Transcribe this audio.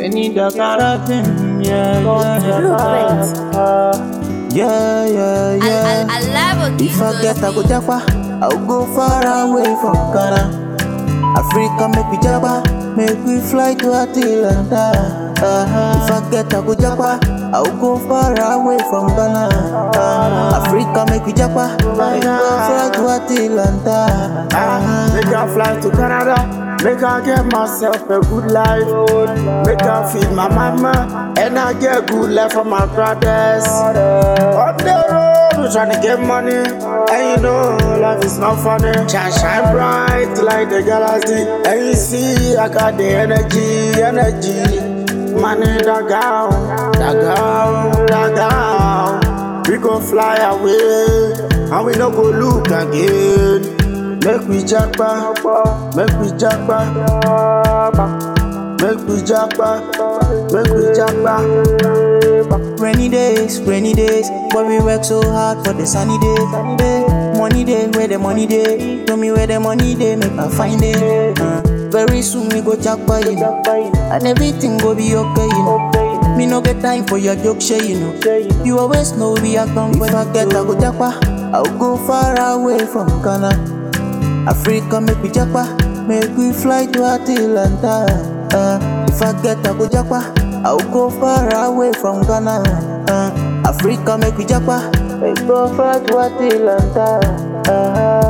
need a carotene, yeah, yeah, yeah, yeah, yeah. I, I, I love what If I get a good japa, I'll go far away from Ghana. Africa make we japa, make we fly to Atlanta. Uh-huh. If I get a good japa, I'll go far away from Ghana. Uh-huh. Africa make we japa, make we fly to Atlanta. Ah, Make I fly to Canada. Make I get myself a good life. Make I feed my mama. And I get good life for my brothers. On the road, we tryna get money. And you know, life is not funny. Shine, shine bright like the galaxy. And you see, I got the energy, energy. Money, da down, da down, da down. We go fly away. And we no go look again. Make we japa, make we japa, make we japa, make we japa. Rainy days, rainy days, but we work so hard for the sunny days. Money day, where the money day, tell me where the money day, make I find it. Uh, very soon we go jackpot, you know, and everything go be okay, you know. Me no get time for your joke, share, you know. You always know we are come If I get a go jackpot, I'll go far away from Ghana. Africa make we japa, make we fly to Atlanta. Uh, if I get a go japa, I'll go far away from Ghana. Uh, Africa make we japa, make go far to Atlanta. Uh,